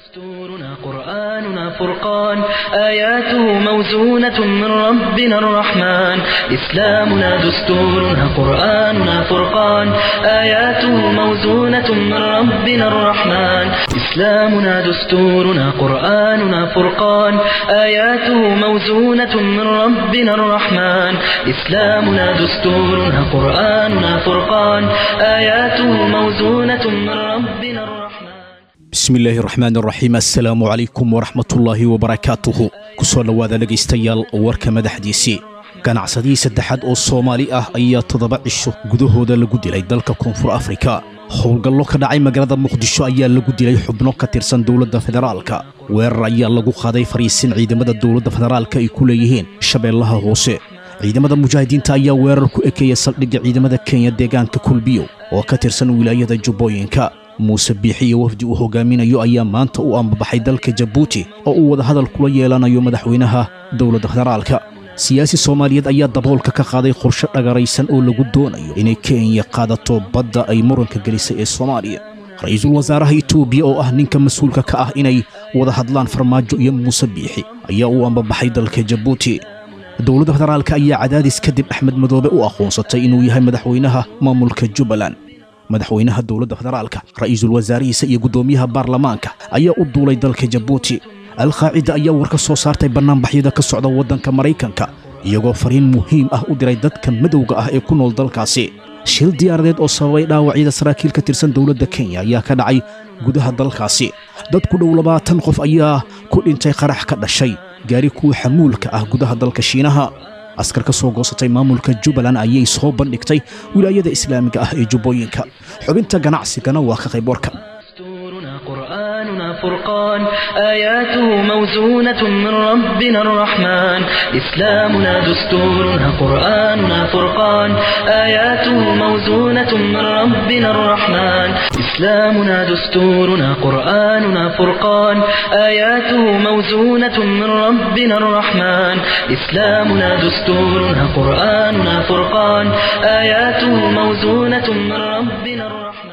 دستورنا قرآننا فرقان آياته موزونة من ربنا الرحمن إسلامنا دستورنا قرآننا فرقان آياته موزونة من ربنا الرحمن إسلامنا دستورنا قرآننا فرقان آياته موزونة من ربنا الرحمن إسلامنا دستورنا قرآننا فرقان آياته موزونة من ربنا الرحمن bismi illaahi raxmaan raxiim assalaamu calaykum waraxmatullaahi wabarakaatuhu ku soo dhowaada dhegaystayaal warka madaxdiisii ganacsadihii saddexaad oo soomaali ah ayaa toddoba cisho gudahooda lagu dilay dalka koonfur afrika howlgallo ka dhacay magaalada muqdisho ayaa lagu dilay xubno ka tirsan dowladda federaalka weerar ayaa lagu qaaday fariisin ciidamada dowladda federaalka ay ku leeyihiin shabeellaha hoose ciidamada mujaahidiinta ayaa weerar ku ekeeya saldhigga ciidamada kenya deegaanka kulbiyo oo ka tirsan wilaayada jubbooyinka muuse biixi iyo wafdi uu hogaaminayo ayaa maanta u ambabaxay dalka jabuuti oo uu wadahadal kula yeelanayo madaxweynaha dowladda federaalka siyaasi soomaaliyeed ayaa daboolka ka qaaday qorshe dhagaraysan oo lagu doonayo inay kenya qaadato badda ay muranka gelisay ee soomaaliya ra-iisul wasaaraha itoobiya oo ah ninka mas-uulka ka ah inay wada hadlaan farmaajo iyo muuse biixi ayaa u ambabaxay dalka jabuuti dowladda federaalka ayaa cadaadis kadib axmed madoobe u aqoonsatay inuu yahay madaxweynaha maamulka jubbaland madaxweynaha dowladda federaalka ra'iisul wasaarihiisa iyo guddoomiyaha baarlamaanka ayaa u duulay dalka jabuuti alqaacida ayaa war ka soo saartay bannaanbaxyada ka socda waddanka maraykanka iyagoo fariin muhiim ah u diray dadka madowga ah ee ku nool dalkaasi shil diyaaradeed oo sababay dhaawacyada saraakiil ka tirsan dowladda kenya ayaa ka dhacay gudaha dalkaasi dad ku dhow labaatan qof ayaa ku dhintay qarax ka dhashay gaari kuwa xamuulka ah gudaha dalka shiinaha askar ka soo goosatay maamulka jubbaland ayay soo bandhigtay wilaayada islaamiga ah ee jubbooyinka xubinta ganacsigana waa ka qayb warka دستورنا قرآننا فرقان آياته موزونة من ربنا الرحمن إسلامنا دستورنا قرآننا فرقان آياته موزونة من ربنا الرحمن إسلامنا دستورنا قرآننا فرقان آياته موزونة من ربنا الرحمن إسلامنا دستورنا قرآننا فرقان آياته موزونة من ربنا الرحمن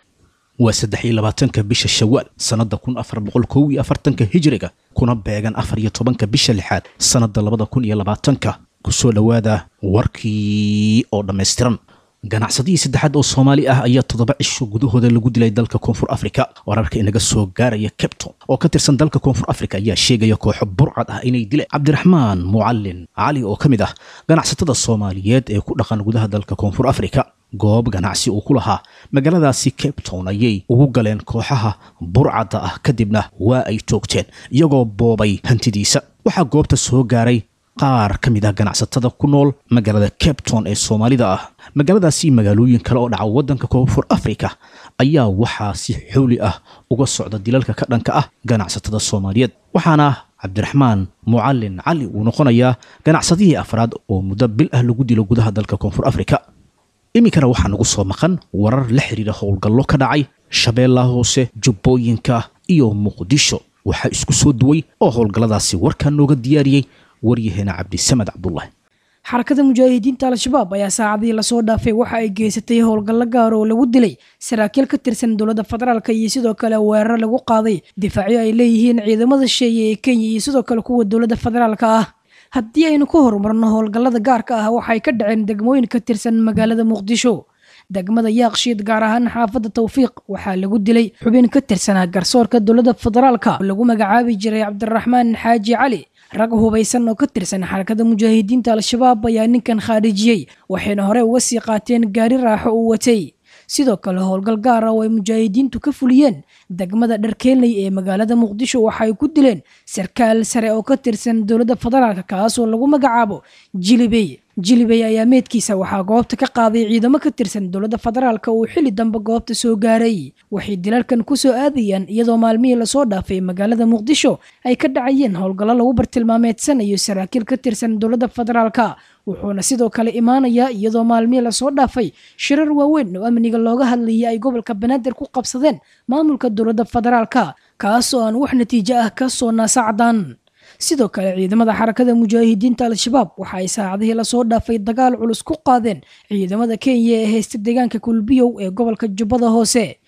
waa saddex iyo labaatanka bisha shawaal sannadda kun afar boqol kow iyo afartanka hijiriga kuna beegan afar iyo tobanka bisha lixaad sannadda labada kun iyo labaatanka ku soo dhowaada warkii oo dhammaystiran ganacsadihii saddexaad oo soomaali ah ayaa toddoba cisho gudahooda lagu dilay dalka koonfur afrika wararka inaga soo gaaraya cabton oo ka tirsan dalka koonfur afrika ayaa sheegaya kooxo burcad ah inay dileen cabdiraxmaan mucallin cali oo ka mid ah ganacsatada soomaaliyeed ee ku dhaqan gudaha dalka koonfur afrika goob ganacsi uu ku lahaa magaaladaasi cape town ayay ugu galeen kooxaha burcadda ah kadibna waa ay toogteen iyagoo boobay hantidiisa waxaa goobta soo gaaray qaar ka mid ah ganacsatada ku nool magaalada cape town ee soomaalida ah magaaladaasi magaalooyin kale oo dhaca waddanka koonfur afrika ayaa waxaa si xooli ah uga socda dilalka ka dhanka ah ganacsatada soomaaliyeed waxaana cabdiraxmaan mucallin cali uu noqonayaa ganacsadihii afraad oo muddo bil ah lagu dilo gudaha dalka koonfur afrika iminkana waxaa nagu soo maqan warar la xidhiira howlgallo ka dhacay shabeellaha hoose jubbooyinka iyo muqdisho waxaa isku soo duway oo howlgalladaasi warkaa nooga diyaariyey waryaheena cabdisamed cabdulaahi xarakada mujaahidiinta al-shabaab ayaa saacadii lasoo dhaafay waxa ay geysatay howlgallo gaar oo lagu dilay saraakiil ka tirsan dowladda federaalk iyo sidoo kale weerar lagu qaaday difaacyo ay leeyihiin ciidamada sheeye ee kenya iyo sidoo kale kuwa dowladda federaalka ah haddii aynu ku horumarno howlgallada gaarka ah waxay ka dhaceen degmooyin ka tirsan magaalada muqdisho degmada yaaqshiid gaar ahaan xaafadda tawfiiq waxaa lagu dilay xubin ka tirsanaa garsoorka dowladda federaalka oo lagu magacaabi jiray cabdiraxmaan xaaji cali rag hubaysan oo ka tirsan xarakada mujaahidiinta al-shabaab ayaa ninkan khaarijiyey waxayna hore uga sii qaateen gaari raaxo uu watay sidoo kale howlgal gaar ah oo ay mujaahidiintu ka fuliyeen degmada dharkeenley ee magaalada muqdisho waxay ku dileen sarkaal sare oo ka tirsan dowladda federaalk kaasoo lagu magacaabo jilibey jilibey ayaa meedkiisa waxaa goobta ka qaaday ciidamo ka tirsan dowladda federaalk uu xilli dambe goobta soo gaaray waxay dilalkan kusoo aadayaan iyadoo maalmihii lasoo dhaafay magaalada muqdisho ay ka dhacayeen howlgallo lagu bartilmaameedsanayo saraakiil ka tirsan dowladda federaalk wuxuuna sidoo kale imaanayaa iyadoo maalmihii lasoo dhaafay shirar waaweyn oo amniga looga hadlayay ay gobolka banaadir ku qabsadeen maamulka dowladda federaalka kaasoo aan wax natiijo ah ka soo naasacdaan sidoo kale ciidamada xarakada mujaahidiinta al-shabaab waxa ay saacadihii lasoo dhaafay dagaal culus ku qaadeen ciidamada kenya ee haysta deegaanka kulbiyow ee gobolka jubbada hoose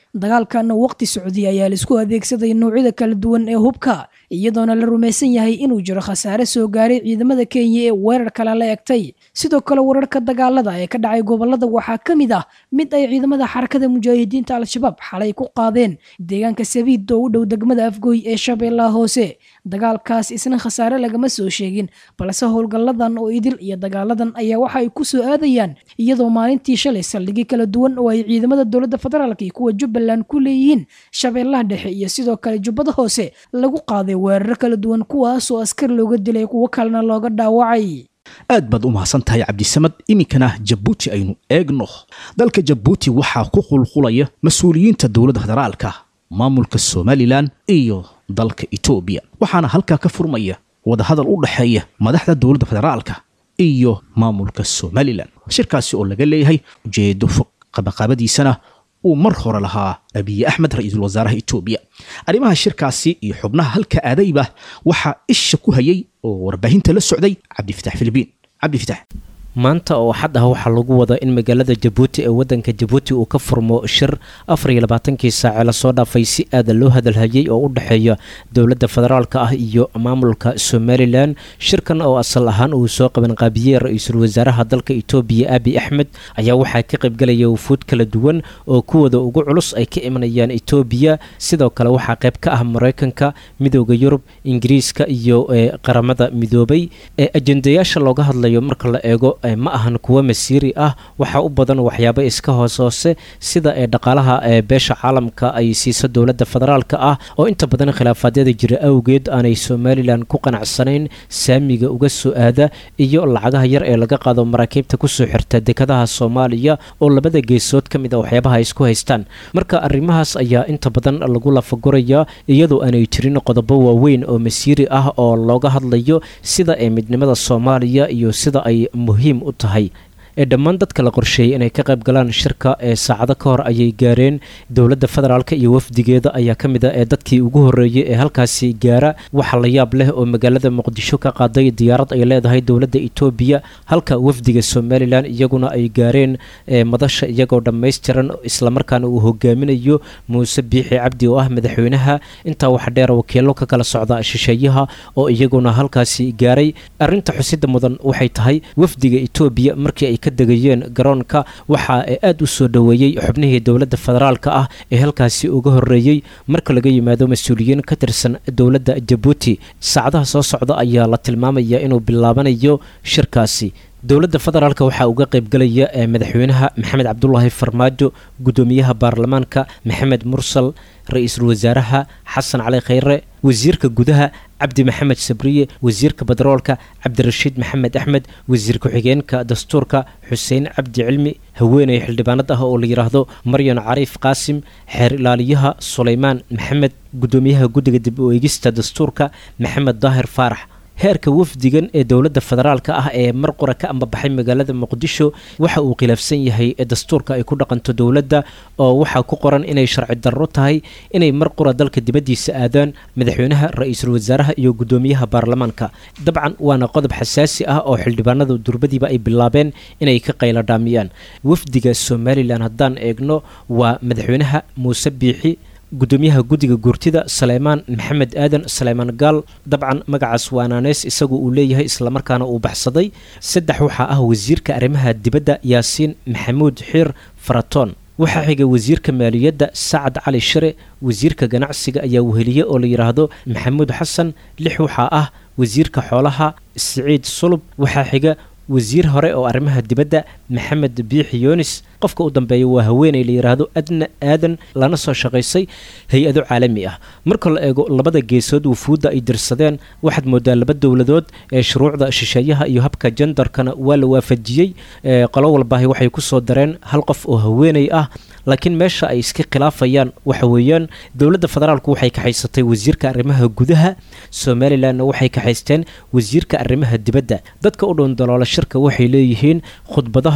dagaalkana waqti socdiya ayaa laisku adeegsaday noocyada kala duwan ee hubka iyadoona la rumaysan yahay inuu jiro khasaare soo gaaray ciidamada kenya ee weerar kale la egtay sidoo kale wararka dagaalada ee ka dhacay gobolada waxaa ka mid ah mid ay ciidamada xarakada mujaahidiinta al-shabaab xalay ku qaadeen deegaanka sabiid oo u dhow degmada afgooy ee shabeellaha hoose dagaalkaas isna khasaare lagama soo sheegin balse howlgalladan oo idil iyo dagaaladan ayaa waxa ay ku soo aadayaan iyadoo maalintii shalay saldhigyo kala duwan oo ay ciidamada dowladda federaalk iyo kuwa jubbaland ku leeyihiin shabeellaha dhexe iyo sidoo kale jubbada hoose lagu qaaday weeraro kala duwan kuwaasoo askar looga dilay kuwo kalena looga dhaawacay aad baad u mahadsan tahay cabdisamad iminkana jabuuti aynu eegno dalka jabuuti waxaa ku qulqulaya mas-uuliyiinta dowladda federaalka maamulka somalilan iyo dalka etoobiya waxaana halkaa ka furmaya wadahadal u dhexeeya madaxda dowladda federaalka iyo maamulka somalilan shirkaasi oo laga leeyahay ujeedo fog qabaqaabadiisana uu mar hore lahaa abiye axmed ra-iisul wasaaraha etoobiya arrimaha shirkaasi iyo xubnaha halka aadayba waxaa isha ku hayay oo warbaahinta la socday cabdifatax filibiin cabdifatax maanta oo axad ah waxaa lagu wadaa in magaalada jabuuti ee wadanka jabuuti uu ka furmo shir afar iyo labaatankii saace lasoo dhaafay si aada loo hadalhayay oo u dhexeeya dowladda federaalka ah iyo maamulka somalilan shirkan oo asal ahaan uu soo qabanqaabiyey ra-iisul wasaaraha dalka etoobiya abi axmed ayaa waxaa ka qaybgalaya wufuud kala duwan oo kuwooda ugu culus ay ka imanayaan etoobiya sidoo kale waxaa qayb ka ah mareykanka midooda yurub ingiriiska iyo qaramada midoobay ee ajendayaasha looga hadlayo marka la eego ma ahan kuwo masiiri ah waxaa u badan waxyaabo iska hoos hoose sida ee dhaqaalaha ee beesha caalamka ay siiso dowladda federaalka ah oo inta badan khilaafaadyada jira awgeed aanay somalilan ku qanacsanayn saamiga uga soo aada iyo lacagaha yar ee laga qaado maraakiibta kusoo xirta dekadaha soomaaliya oo labada geesood ka mid a waxyaabaha ay isku haystaan marka arrimahaas ayaa inta badan lagu lafaguraya iyadoo aanay jirin qodobo waaweyn oo masiiri ah oo looga hadlayo sida ee midnimada soomaaliya iyo sida ay muhiim u tahay ee dhammaan dadka la qorsheeyay inay ka qayb galaan shirka ee saacado ka hor ayay gaareen dowladda federaalk iyo wafdigeeda ayaa ka mid ah ee dadkii ugu horreeyey ee halkaasi gaara waxa la yaab leh oo magaalada muqdisho ka qaaday diyaarad ay leedahay dowladda etoobiya halka wafdiga somalilan iyaguna ay gaareen madasha iyagoo dhammaystiran islamarkaana uu hogaaminayo muuse biixi cabdi oo ah madaxweynaha intaa waxa dheer wakiilo ka kala socda shisheeyaha oo iyaguna halkaasi gaaray arinta xusida mudan waxay tahay wafdiga etoobiya markii ay ka degayeen garoonka waxa aada u soo dhoweeyey xubnihii dowladda federaalka ah ee halkaasi uga horreeyey marka laga yimaado mas-uuliyiin ka tirsan dowladda jabuuti saacadaha soo socda ayaa la tilmaamaya inuu bilaabanayo shirkaasi dowladda federaalk waxaa uga qaybgalaya madaxweynaha maxamed cabdulaahi farmaajo guddoomiyaha baarlamaanka maxamed mursal ra-iisul wasaaraha xasan cali khayre wasiirka gudaha cabdi maxamed sabriye wasiirka badaroolka cabdirashiid maxamed axmed wasiir ku-xigeenka dastuurka xuseen cabdi cilmi haweeney xildhibaanad ah oo la yidhaahdo maryan cariif qaasim xeer ilaaliyaha sulaymaan maxamed guddoomiyaha guddiga dib u eegista dastuurka maxamed daahir faarax heerka wafdigan ee dowladda federaalka ah ee mar qura ka ambabaxay magaalada muqdisho waxa uu khilaafsan yahay dastuurka ay ku dhaqanto dowladda oo waxaa ku qoran inay sharci darro tahay inay mar qura dalka dibaddiisa aadaan madaxweynaha ra-iisul wasaaraha iyo guddoomiyaha baarlamaanka dabcan waana qodob xasaasi ah oo xildhibaanada durbadiiba ay bilaabeen inay ka qaylo dhaamiyaan wafdiga somalilan haddaan eegno waa madaxweynaha muuse biixi guddoomiyaha guddiga guurtida saleymaan maxamed aadan saleymaan gaal dabcan magacaas waanaaneys isagu uu leeyahay islamarkaana uu baxsaday saddex waxaa ah wasiirka arrimaha dibadda yaasiin maxamuud xiir faratoon waxaa xiga wasiirka maaliyadda sacad cali shire wasiirka ganacsiga ayaa weheliye oo la yidhaahdo maxamuud xasan lix waxaa ah wasiirka xoolaha siciid sulub waxaa xiga wasiir hore oo arrimaha dibadda maxamed biixi yoonis qofka u dambeeya waa haweeney la yidhaahdo adna aadan lana soo shaqaysay hay-ado caalami ah marka la eego labada geesood wufuudda ay dirsadeen waxaad moodaa laba dowladood ee shuruucda shisheeyaha iyo habka jandarkana waa la waafajiyey qolo walbaahi waxay ku soo dareen hal qof oo haweeney ah laakiin meesha ay iska khilaafayaan waxa weeyaan dowladda federaalku waxay kaxaysatay wasiirka arrimaha gudaha somalilanna waxay kaxaysteen wasiirka arrimaha dibadda dadka u dhown daloola shirka waxay leeyihiin khudbadaha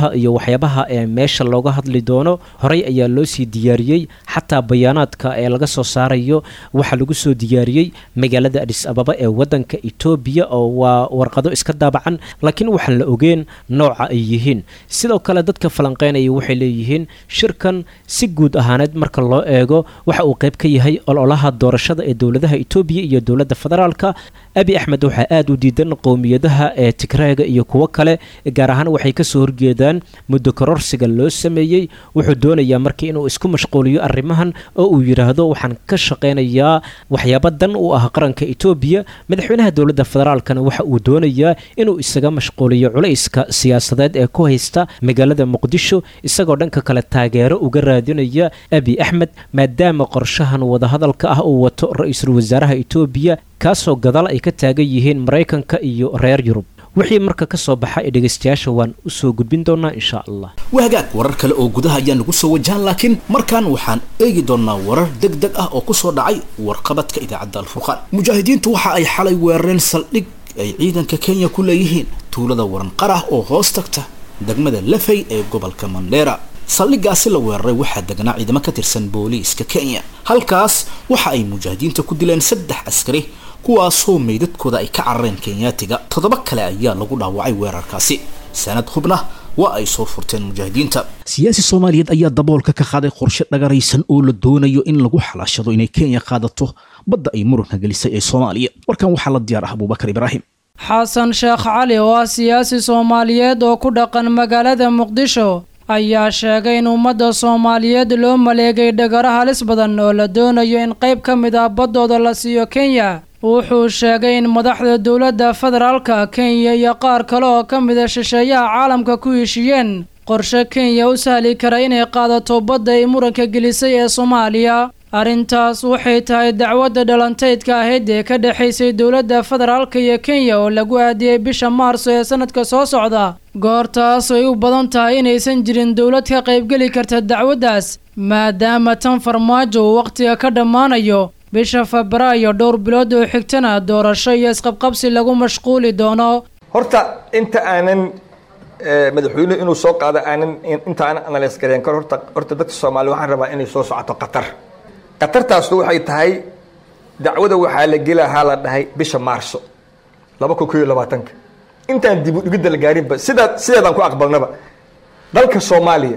qodobaha iyo waxyaabaha ee meesha looga hadli doono horey ayaa loo sii diyaariyey xataa bayaanaadka ee laga soo saarayo waxaa lagu soo diyaariyey magaalada adis ababa ee wadanka etoobiya oo waa warqado iska daabacan laakiin waxaan la ogeen nooca ay yihiin sidoo kale dadka falanqeynaya waxay leeyihiin shirkan si guud ahaaneed marka loo eego waxa uu qayb ka yahay ololaha doorashada ee dowladaha etoobiya iyo dowladda federaalka abi axmed waxaa aada u diidan qowmiyadaha ee tigreega iyo kuwo kale gaar ahaan waxay kasoo horjeedaan muddo kororsiga loo sameeyey wuxuu doonayaa marka inuu isku mashquuliyo arrimahan oo uu yidhaahdo waxaan ka shaqaynayaa waxyaaba dan u ah qaranka etoobiya madaxweynaha dowladda federaalkana waxa uu doonayaa inuu isaga mashquuliyo culayska siyaasadeed ee ku haysta magaalada muqdisho isagoo dhanka kale taageero uga raadinaya abi axmed maadaama qorshahan wadahadalka ah uu wato ra-iisul wasaaraha etoobiya kaasoo gadaal ay ka taagan yihiin maraykanka iyo reer yurub wixii marka ka soo baxa ee dhegaystayaasha waan usoo gudbin doonaa insha allah wahagaag warar kale oo gudaha ayaa nagu soo wajahan laakiin markaan waxaan eegi doonnaa warar deg deg ah oo ku soo dhacay warqabadka idaacadda alfurqaan mujaahidiintu waxa ay xalay weerareen saldhig ay ciidanka kenya ku leeyihiin tuulada waranqarah oo hoos tagta degmada lafay ee gobolka mandheera saldhigaasi la weeraray waxaa degnaa ciidamo ka tirsan booliiska kenya halkaas waxa ay mujaahidiinta ku dileen saddex askari kuwaasoo meydadkooda ay ka carareen kenyaatiga toddoba kale ayaa lagu dhaawacay weerarkaasi sanad hubna waa ay soo furteen mujaahidiinta siyaasi soomaaliyeed ayaa daboolka ka qaaday qorshe dhagaraysan oo la doonayo in lagu xalaashado inay kenya qaadato badda ay muranka gelisay ee soomaaliya warkan waxaa la diyaar ah abuubakar ibraahim xasan sheekh cali oo ah siyaasi soomaaliyeed oo ku dhaqan magaalada muqdisho ayaa sheegay in ummadda soomaaliyeed loo maleegay dhagaro halis badan oo la doonayo in qayb ka mid ah baddooda la siiyo kenya wuxuu sheegay in madaxda dowladda federaalka kenya iyo qaar kale oo ka mida shisheeyaha caalamka ku heshiiyeen qorshe kenya u sahli kara inay qaadato badda ay muranka gelisay ee soomaaliya arrintaas waxay tahay dacwadda dhalantaydka ahayd ee ka dhexaysay dowladda federaalka iyo kenya oo lagu aadiyey bisha maarso ee sanadka soo socda goortaas ay u badan tahay inaysan jirin dowlad ka qaybgeli karta dacwaddaas maadaama tan farmaajo uu wakhtiga ka dhammaanayo bisha febraayo dhowr bilood oo xigtana doorasho iyo isqabqabsi lagu mashquuli doono horta inta aanan madaxweynuhu inuu soo qaado aanan inta aanan analyse gareen kor horta horta dadka soomaaliya waxaan rabaa inay soo socoto qatar qatartaasu waxay tahay dacwada waxaa la gelahaa la dhahay bisha maarso laba kun ko iyo labaatanka intaan dib u dhigidda la gaarinba sidaa sideedaan ku aqbalnaba dalka soomaaliya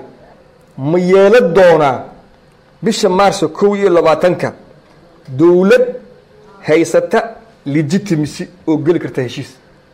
ma yeelo doonaa bisha maarso kow iyo labaatanka dowlad haysata legitimacy oo geli karta heshiis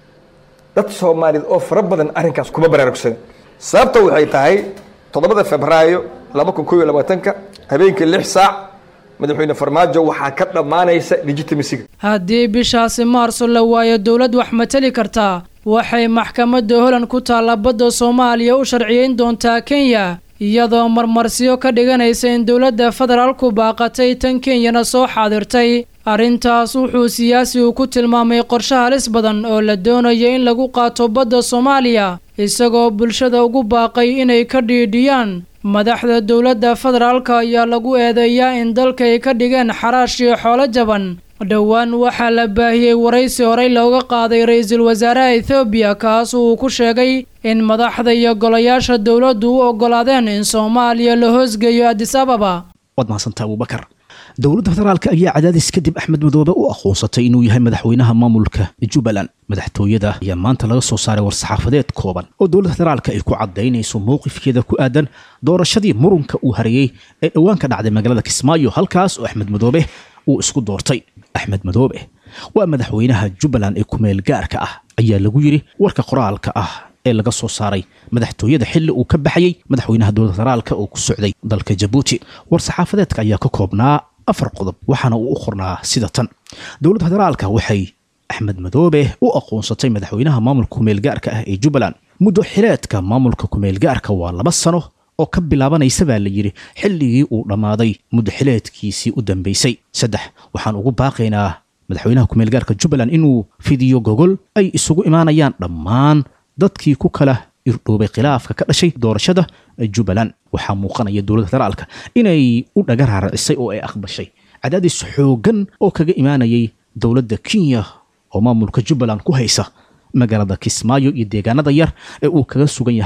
dad soomaaliyeed oo fara badan arrinkaas kuma baraarugsan sababta waxay tahay toddobada febraayo laba kun ko iyo labaatanka habeenkii lix saac madaxweyne farmaajo waxaa ka dhammaanaysa legitimacyga haddii bishaasi maarso la waayo dowlad wax mateli kartaa waxay maxkamadda holand ku taalla badda soomaaliya u sharciyeyn doontaa kenya iyadoo marmarsiyo ka dhiganaysa in dowladda federaalku baaqatay tan kenyana soo xaadirtay arrintaas wuxuu siyaasigu ku tilmaamay qorshe halis badan oo la doonayo in lagu qaato badda soomaaliya isagoo bulshada ugu baaqay inay ka dhiidhiyaan madaxda dowladda federaalka ayaa lagu eedeeyaa in dalka ay ka dhigeen xaraash iyo xoolo jaban dhowaan waxaa la baahiyey waraysi horey looga qaaday ra-iisul wasaaraha ethoobiya kaas uu ku sheegay in madaxda iyo golayaasha dowladdu u oggolaadeen in soomaaliya la hoosgeeyo adis ababa waad mahadsantaa abuubakar dowladda federaalka ayaa cadaadis kadib axmed madoobe u aqoonsatay inuu yahay madaxweynaha maamulka jubbaland madaxtooyada ayaa maanta laga soo saaray war-saxaafadeed kooban oo dowladda federaalka ay ku caddaynayso mowqifkeeda ku aadan doorashadii murunka uu hareeyey ee dhowaan ka dhacday magaalada kismaayo halkaas oo axmed madoobe uu isku doortay axmed madoobe waa madaxweynaha jubbaland ee kumeel gaarka ah ayaa lagu yidhi warka qoraalka ah ee laga soo saaray madaxtooyada xilli uu ka baxayey madaxweynaha dowladda federaalka oo ku socday dalka jabuuti war-saxaafadeedka ayaa ka koobnaa afar qodob waxaana uu u qornaa sida tan dowladda federaalka waxay axmed madoobe u aqoonsatay madaxweynaha maamulka kumeelgaarka ah ee jubbaland muddo xileedka maamulka kumeelgaarka waa laba sano oo ka bilaabanaysa baa la yidhi xilligii uu dhammaaday muddo xileedkiisii u dambaysay saddex waxaan ugu baaqaynaa madaxweynaha kumeelgaarka jubbaland inuu fidiyo gogol ay isugu imaanayaan dhammaan dadkii ku kala irdhoobay khilaafka ka dhashay doorashada jubbaland waxaa muuqanaya dowladda federaalka inay u dhaga raaracisay oo ay aqbashay cadaadis xooggan oo kaga imaanayay dowladda kenya oo maamulka jubbaland ku haysa magaalada kismaayo iyo deegaanada yar ee uu kaga sugan yahay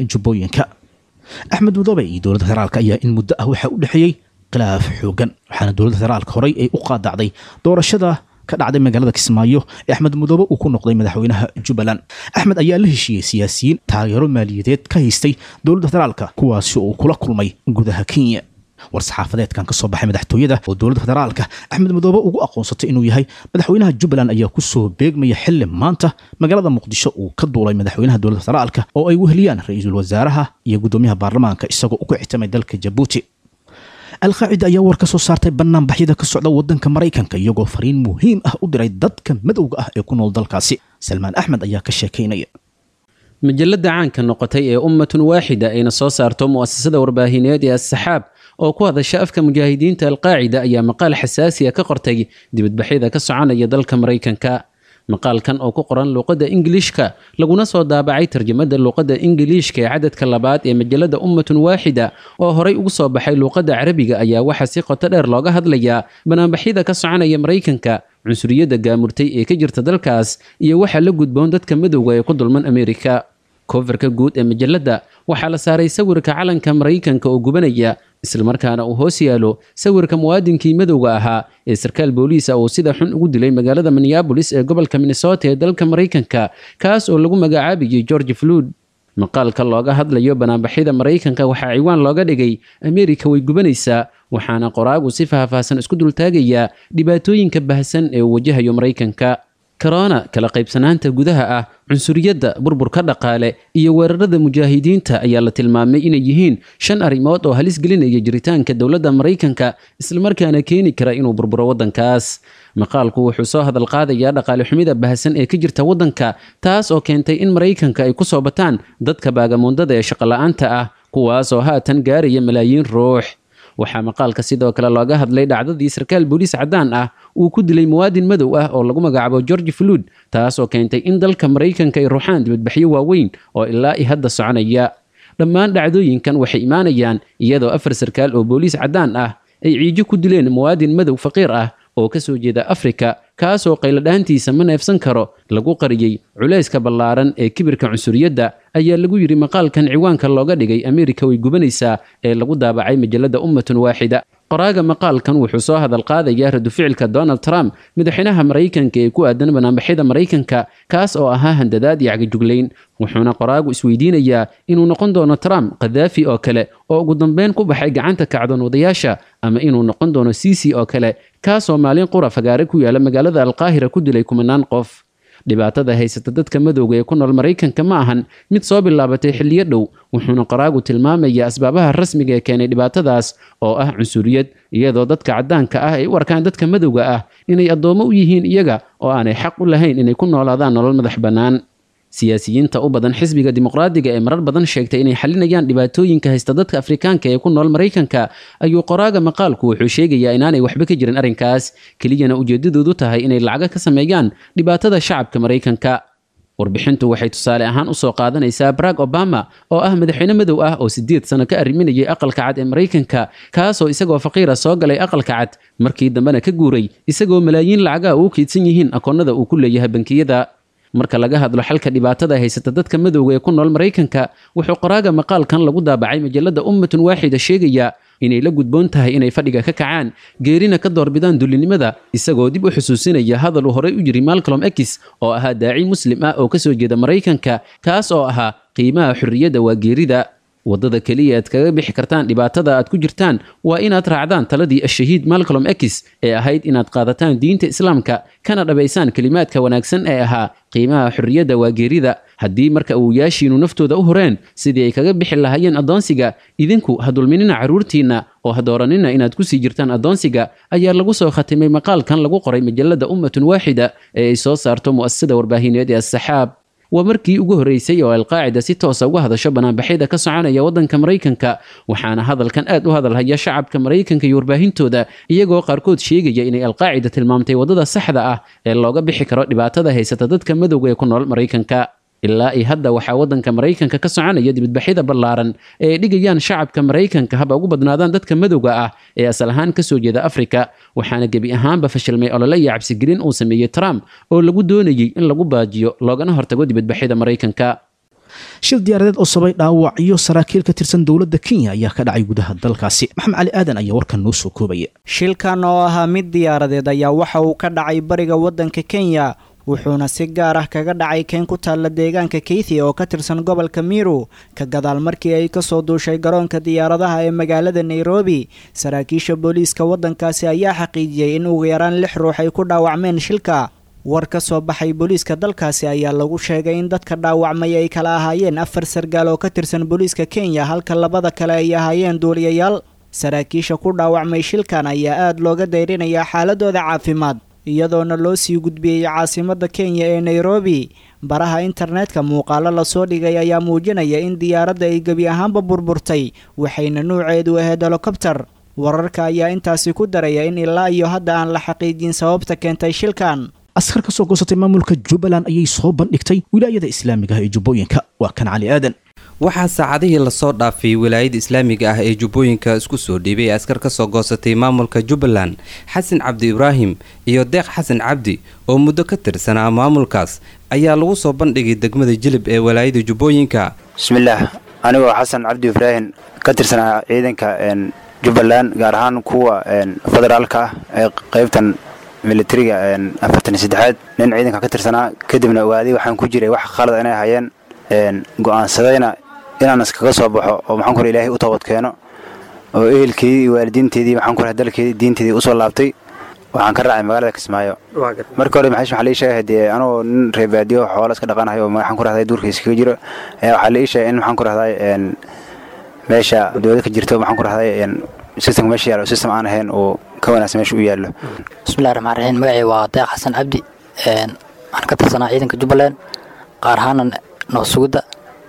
jubbooyinka axmed mudoobe iyo dowladda federaalka ayaa in muddo ah waxaa u dhexeeyey khilaaf xoogan waxaana dowladda federaalka horey ay u qaadacday doorashada ka dhacday magaalada kismaayo ee axmed mudoobe uu ku noqday madaxweynaha jubbaland axmed ayaa la heshiiyey siyaasiyiin taageero maaliyadeed ka haystay dowladda federaalka kuwaasi oo kula kulmay gudaha kenya war-saxaafadeedkan ka soo baxay madaxtooyada oo dowladda federaalka axmed mudoobe ugu aqoonsatay inuu yahay madaxweynaha jubbaland ayaa ku soo beegmaya xili maanta magaalada muqdisho uu ka duulay madaxweynaha dowladda federaalka oo ay weheliyaan ra-iisul wasaaraha iyo guddoomiyaha baarlamaanka isagoo u kictamay dalka jabuuti alqaacida ayaa war ka soo saartay banaanbaxyada ka socda wadanka maraykanka iyagoo fariin muhiim ah u diray dadka madowga ah ee ku nool dalkaasi salmaan axmed ayaa ka sheekaynaya majalada caanka noqotay ee ummatun waaxida ayna soo saarto mu'asasada warbaahineed ee as-saxaab oo ku hadasha afka mujaahidiinta alqaacida ayaa maqaal xasaasiya ka qortay dibadbaxyada ka soconaya dalka maraykanka maqaalkan oo ku qoran luuqadda ingiliishka laguna soo daabacay tarjamada luuqadda ingiliishka ee cadadka labaad ee majalada ummatun waaxida oo horay ugu soo baxay luuqadda carabiga ayaa waxaa si qoto dheer looga hadlayaa banaanbaxyada ka soconaya maraykanka cunsuriyadda gaamurtay ee ka jirta dalkaas iyo waxaa la gudboon dadka madowga ee ku dulman ameerika kofarka guud ee majalada waxaa la saaray sawirka calanka maraykanka oo gubanaya islamarkaana uu hoos yaalo sawirka muwaadinkii madowga ahaa ee sarkaal booliisa uu sida xun ugu dilay magaalada minneabolis ee gobolka minnesota ee dalka maraykanka kaas oo lagu magacaabayay george flood maqaalka looga hadlayo banaanbaxyada maraykanka waxaa ciwaan looga dhigay ameerika way gubanaysaa waxaana qoraagu si faahfaahsan isku dultaagayaa dhibaatooyinka bahsan ee uu wajahayo maraykanka korona kala qaybsanaanta gudaha ah cunsuriyadda burburka dhaqaale iyo weerarada mujaahidiinta ayaa la tilmaamay inay yihiin shan arrimood oo halis gelinaya jiritaanka dowladda maraykanka islamarkaana keeni kara inuu burburo waddankaas maqaalku wuxuu soo hadal qaadayaa dhaqaale xumida bahsan ee ka jirta waddanka taas oo keentay in maraykanka ay ku soo bataan dadka baagamuundada ee shaqola'aanta ah kuwaas oo haatan gaaraya malaayiin ruux waxaa maqaalka sidoo kale looga hadlay dhacdadii sarkaal booliis caddaan ah uu ku dilay muwaadin madow ah oo lagu magacaabo george flood taas oo keentay in dalka maraykanka ay ruuxaan dibadbaxyo waaweyn oo ilaa i hadda soconaya dhammaan dhacdooyinkan waxay imaanayaan iyadoo afar sarkaal oo booliis caddaan ah ay ciijo ku dileen muwaadin madow faqiir ah oo ka soo jeeda afrika kaasoo qayladhaantiisa ma neefsan karo lagu qariyey culayska ballaaran ee kibirka cunsuriyadda ayaa lagu yidhi maqaalkan ciwaanka looga dhigay ameerika way gubanaysaa ee lagu daabacay majalada ummatun waaxida qoraaga maqaalkan wuxuu soo hadal qaadayaa raduficilka donald trump madaxweynaha maraykanka ee ku aadan banaanbaxyada maraykanka kaas oo ahaa handadaad iyo cagajuglayn wuxuuna qoraagu isweydiinayaa inuu noqon doono trump khadaafi oo kale oo ugu dambeyn ku baxay gacanta kacdoon wadayaasha ama inuu noqon doono ciisi oo kale kaasoo maalin qura fagaare ku yaala magaalada alqaahira ku dilay kumanaan qof dhibaatada haysata dadka madowga ee ku nool maraykanka ma ahan mid soo bilaabatay xilliyo dhow wuxuuna qoraagu tilmaamayaa asbaabaha rasmiga ee keenay dhibaatadaas oo ah cunsuriyad iyadoo dadka caddaanka ah ay u arkaan dadka madowga ah inay addoommo u yihiin iyaga oo aanay xaq u lahayn inay ku noolaadaan nolol madax bannaan siyaasiyiinta u badan xisbiga dimuqraadiga ee marar badan sheegtay inay xalinayaan dhibaatooyinka haysta dadka afrikaanka ee ku nool maraykanka ayuu qoraaga maqaalku wuxuu sheegayaa inaanay waxba ka jirin arrinkaas keliyana ujeedadoodu tahay inay lacaga ka sameeyaan dhibaatada shacabka maraykanka warbixintu waxay tusaale ahaan usoo qaadanaysaa barack obama oo ah madaxweyne madow ah oo sideed sano ka arriminayay aqalka cad ee maraykanka kaasoo isagoo faqiira soo galay aqalka cad markii dambena ka guuray isagoo malaayiin lacagaa uu keydsan yihiin akoonnada uu ku leeyahay bankiyada marka laga hadlo xalka dhibaatada haysata dadka madowga ee ku nool maraykanka wuxuu qoraaga maqaalkan lagu daabacay majalada ummatun waaxida sheegayaa inay la gudboon tahay inay fadhiga ka kacaan geerina ka doorbidaan dullinimada isagoo dib u xusuusinaya hadal uu horey u yiri malcolm x oo ahaa daaci muslim ah oo ka soo jeeda maraykanka kaas oo ahaa qiimaha xorriyadda waa geerida waddada keliya aad kaga bixi kartaan dhibaatada aad ku jirtaan waa inaad raacdaan taladii ashahiid malcolm x ee ahayd inaad qaadataan diinta islaamka kana dhabaysaan kelimaadka wanaagsan ee ahaa qiimaha xorriyadda waa geerida haddii marka awowyaashiinu naftooda u horeen sidii ay kaga bixi lahaayeen addoonsiga idinku ha dulminina carruurtiinna oo ha dooranina inaad ku sii jirtaan addoonsiga ayaa lagu soo khatimay maqaalkan lagu qoray majalada ummatun waaxida ee ay soo saarto mu'asasada warbaahineed ee assaxaab waa markii ugu horreysay oo alqaacida si toosa uga hadasho banaanbaxyada ka soconaya waddanka maraykanka waxaana hadalkan aad u hadalhaya shacabka maraykanka iyo warbaahintooda iyagoo qaarkood sheegaya inay alqaacida tilmaamtay waddada saxda ah ee looga bixi karo dhibaatada haysata dadka madowga ee ku nool maraykanka ilaa i hadda waxaa waddanka maraykanka ka soconaya dibadbaxyada ballaaran ee ay dhigayaan shacabka maraykanka haba ugu badnaadaan dadka madowga ah ee asal ahaan ka soo jeeda afrika waxaana gebi ahaanba fashilmay olole iyo cabsigelin uu sameeyey trump oo lagu doonayey in lagu baajiyo loogana hortago dibadbaxyada maraykanka shil diyaaradeed oo sabay dhaawacyo saraakiil ka tirsan dowladda kenya ayaa ka dhacay gudaha dalkaasi maxamed cali aadan ayaa warkan noo soo koobaya shilkan oo ahaa mid diyaaradeed ayaa waxa uu ka dhacay bariga waddanka kenya wuxuuna si gaar ah kaga dhacay keen ku taalla deegaanka keithi oo ka tirsan gobolka miru ka gadaal markii ay kasoo duushay garoonka diyaaradaha ee magaalada nairobi saraakiisha booliiska waddankaasi ayaa xaqiijiyey in ugu yaraan lix ruux ay ku dhaawacmeen shilka war ka soo baxay booliiska dalkaasi ayaa lagu sheegay in dadka dhaawacmay ay kala ahaayeen afar sargaal oo ka tirsan booliiska kenya halka labada kale ay ahaayeen duuliyayaal saraakiisha ku dhaawacmay shilkan ayaa aada looga dayrinayaa xaaladooda caafimaad iyadoona loo sii gudbiyey caasimadda kenya ee nairobi baraha internetka muuqaalo lasoo dhigay ayaa muujinaya in diyaaradda ay gebi ahaanba burburtay waxayna nuuceedu ahayd helikobter wararka ayaa intaasi ku daraya in ilaa iyo hadda aan la xaqiijin sababta keentay shilkan askar ka soo goosatay maamulka jubbaland ayay soo bandhigtay wilaayada islaamiga ah ee jubbooyinka waa kan cali aadan waxaa saacadihii lasoo dhaafay wilaayada islaamiga ah ee jubbooyinka isku soo dhiibay askar ka soo goosatay maamulka jubbaland xasan cabdi ibraahim iyo deeq xasan cabdi oo muddo ka tirsanaa maamulkaas ayaa lagu soo bandhigay degmada jilib ee wilaayada jubbooyinka bismillaah anigoo xasan cabdi ibraahim ka tirsanaa ciidanka jubbaland gaar ahaan kuwa federaalka ah ee qaybtan militariga afartan iyo saddexaad nin ciidanka ka tirsanaa kadibna ogaaday waxaan ku jiray wax khalad inay hayeen go-aansadayna inaan iskaga soo baxo oo maxaan ku ilaahay u toobad keeno oo ehelkeedii iyo waalidiinteedii maxaan ku dalkeedii diinteedii usoo laabtay waxaan ka raacay magaalada kismaayo marka hore maxay waxaa la ii sheegay dee anoo nin reebaadiyo xoola iska dhaqanayo oo maxaan ku rahday duurka iskaga jiro ayaa waxaa la ii sheegay in maxaan ku rahday meesha dowlad ka jirto maxaan ku rahday systemka meesha yaalo system aan ahayn oo ka wanaagsan meesha u yaallo bismillahi raxmaan raxiim magacii waa deeq xasan cabdi waxaan ka tirsanaa ciidanka jubbaland qaar ahaana noo sugidda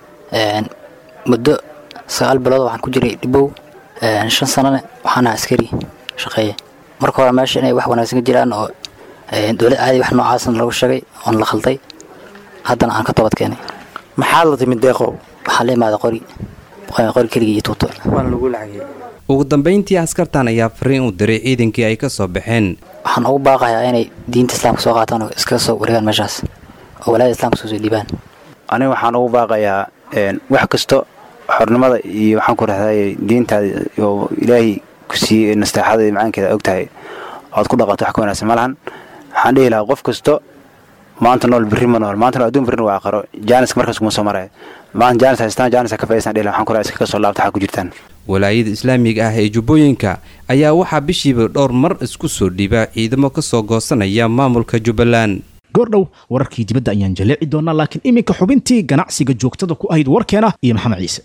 muddo sagaal bilood waxaan ku jiray dhibow shan sanane waxaan ahaa askari shaqeeye marka hore meesha inay wax wanaagsan ka jiraan oo dowlad caadi wax noocaasna lagu sheegay oon la khalday haddana aan ka toobad keenay maxaad la timid deeqow waxaa la imaada qori qori keligii iyo tuuto waana lagu lacagay ugu dambayntii askartan ayaa fariin u diray ciidankii ay ka soo baxeen waxaan ugu baaqayaa inay diinta islaamka soo qaataan oo iskaga soo wareegaan meeshaas oo walaada islamka soo soo dhiibaan aniga waxaan ugu baaqayaa wax kasto xornimada iyo waxaan ku rahday diintaada oo ilaahay ku siiyey nasteexada iyo macaankeeda og tahay oad ku dhaqato wax ka wanaagsan ma lahan waxaan dhihi lahaa qof kasto maanta nool birri ma nool maanta nool adduun birrin waa aqaro jaaniska markaas kuma soo maraya maanta jaanis haystaan jaanis ka faisan dhihi lahaa waxaan ku rahay iskaga soo laabta waxaa ku jirtaan walaayada islaamiga ah ee jubbooyinka ayaa waxaa bishiiba dhowr mar isku soo dhiiba ciidamo ka soo goosanaya maamulka jubbaland goordhow wararkii dibadda ayaan jaleeci doonaa laakiin iminka xubintii ganacsiga joogtada ku ahayd warkeena iyo maxamed ciise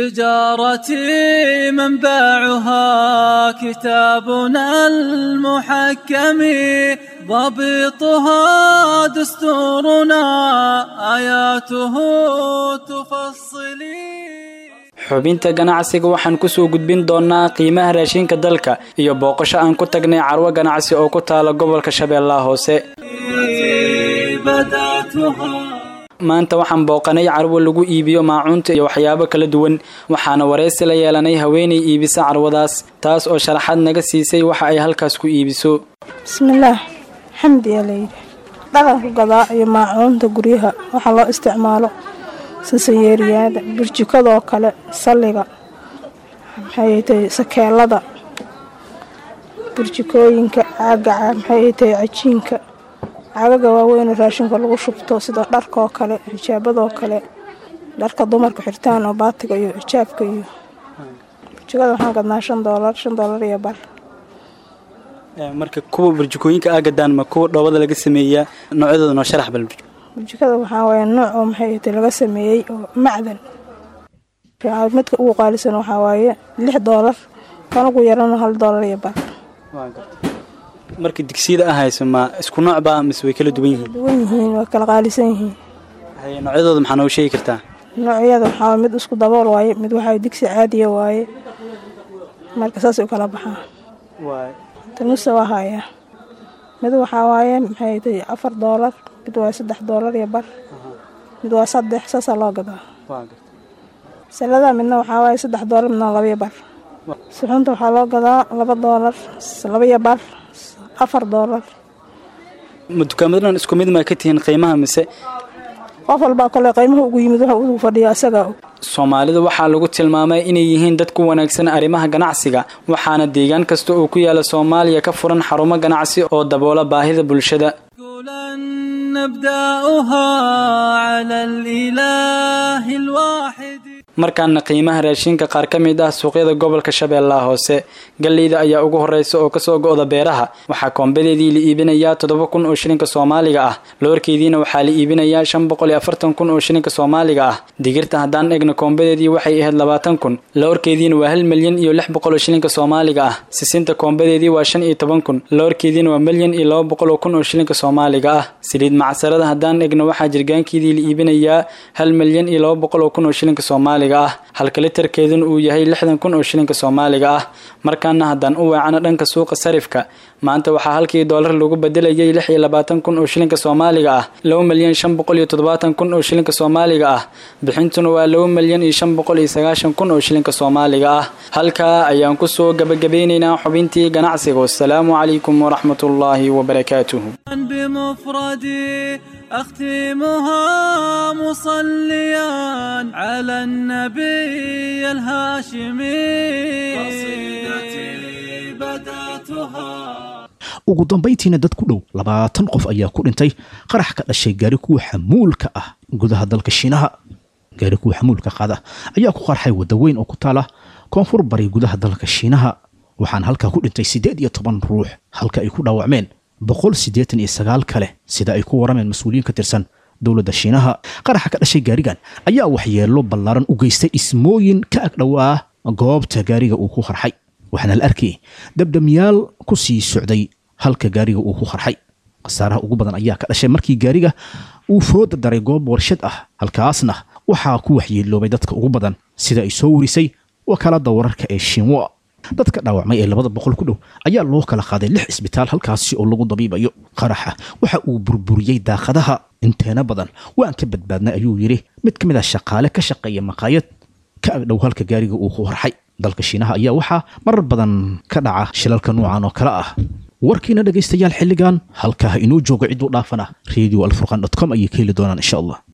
تجارتي منبعها كتابنا المحكم ضبطها دستورنا آياته تفصلي xubinta ganacsiga waxaan kusoo gudbin doonaa qiimaha raashinka dalka iyo booqasho aan ku tagnay carwo ganacsi oo ku taala gobolka shabeellaha hoose maanta waxaan booqanay carwo lagu iibiyo maacuunta iyo waxyaabo kala duwan waxaana waraysi la yeelanay haweenay iibisa carwadaas taas oo sharaxaad naga siisay waxa ay halkaas ku iibiso bismillaah xamdiyaa layidhi dhaqanku gadaa iyo maacuunta guryaha waxaa loo isticmaalo sasayeeriyaada burjikadoo kale salliga maxay tahay sakeelada burjikooyinka caagaca maxay tahay cajiinka caagaga waaweyn raashinka lagu shubto sida dharkaoo kale xijaabadoo kale dharka dumarka xirtaan oo baatiga iyo xijaabka iyo burjikada waxaan gadnaa shan doolar shan doolar iyo bar marka kuwa burjikooyinka aa gadaan ma kuwa dhoobada laga sameeyaa noocyadooda noo sharax bal burjikada waxaa waaye nooc oo maxay tahay laga sameeyey oo macdan midka ugu qaalisan waxaa waaye lix doolar kan ugu yarana hal doolar iyo bar marka digsiyada ah hayso ma isku nooc baa mise way kala duwan yihiin duwan yihiin waa kala qaalisan yihiin noocyadooda maxaa noogu sheegi kartaa noocyada waxaa mid isku dabool waaye mid waxaa digsi caadiya waaye marka saas u kala baxaa tanusa waa haya mid waxaa waaye maxay tahay afar doolar mid waa saddex doolar iyo bar mid waa saddex saasaa loo gadaa salada midna waxaa waaye saddex doolar midna labaiyo bar suxuunta waxaa loo gadaa laba doolar labaiyo bar afar doolar ma dukaamadan isku mid ma ka tihiin qiimaha mise qof walbaa kole qiimaha ugu yimid waxa uu fadhiya isaga soomaalida waxaa lagu tilmaamay inay yihiin dad ku wanaagsan arrimaha ganacsiga waxaana deegaan kasta oo ku yaala soomaaliya ka furan xarumo ganacsi oo daboola baahida bulshada نبدأها على الإله الواحد markaana qiimaha raashinka qaar ka mid ah suuqyada gobolka shabeellaha hoose galleyda ayaa ugu horeysa oo kasoo go-da beeraha waxaa koombadeedii la iibinayaa toddoba kun oo shilinka soomaaliga ah loorkeediina waxaa la iibinayaa shan boqol iyo afartan kun oo shilinka soomaaliga ah digirta haddaan egno koombadeedii waxay ahayd labaatan kun loorkeediina waa hal milyan iyo lix boqol oo shilinka soomaaliga ah sisinta koombadeedii waa shan iyo toban kun loorkeediina waa milyan iyo laba boqol oo kun oo shilinka soomaaliga ah saliid macsarada haddaan egno waxaa jirgaankeedii la iibinayaa hal milyan iyo laba boqol oo kun oo shilinka soomaaliga ah halka litarkeeduna uu yahay lixdan kun oo shilinka soomaaliga ah markaana haddaan u weecano dhanka suuqa sarifka maanta waxaa halkii doolar lagu bedelayay lix iyo labaatan kun oo shilinka soomaaliga ah laba milyan shan boqol iyo toddobaatan kun oo shilinka soomaaliga ah bixintuna waa laba milyan iyo shan boqol iyo sagaashan kun oo shilinka soomaaliga ah halkaa ayaan kusoo gabagabeynaynaa xubintii ganacsiga wasalaamu calaykum waraxmatullaahi wabarakaatuhu بمفردي أختمها مصليا على النبي الهاشمي قصيدتي بدأتها ugu dambayntiina dad ku dhow labaatan qof ayaa ku dhintay qarax ka dhashay gaari kuwa xamuulka ah gudaha dalka shiinaha gaari kuwa xamuulka qaada ayaa ku qarxay wadda weyn oo ku taala koonfur bari gudaha dalka shiinaha waxaana halkaa ku dhintay siddeed iyo toban ruux halka ay ku dhaawacmeen boqol siddeetan iyo sagaal kale sida ay ku warameen mas-uuliyiin ka tirsan dowladda shiinaha qaraxa ka dhashay gaarigan ayaa waxyeello ballaaran u geystay dhismooyin ka agdhowaa goobta gaariga uu ku qarxay waxaana la arkayay dabdamyaal ku sii socday halka gaariga uu ku qarxay khasaaraha ugu badan ayaa ka dhashay markii gaariga uu fooda daray goob warshad ah halkaasna waxaa ku waxyeeloobay dadka ugu badan sida ay soo warisay wakaalada wararka ee shinwa dadka dhaawacmay ee labada boqol ku dhow ayaa loo kala qaaday lix isbitaal halkaasi oo lagu dabiibayo qaraxa waxa uu burburiyey daaqadaha inteena badan waan ka badbaadnay ayuu yidhi mid ka mid ah shaqaale ka shaqeeya maqaayad ka agdhow halka gaariga uu ku horxay dalka shiinaha ayaa waxaa marar badan ka dhaca shilalka noocan oo kale ah warkiina dhegaystayaal xilligan halkaa inoo jooga ciduu dhaafana radio alfurqan dot com ayay ka heli doonaan insha allah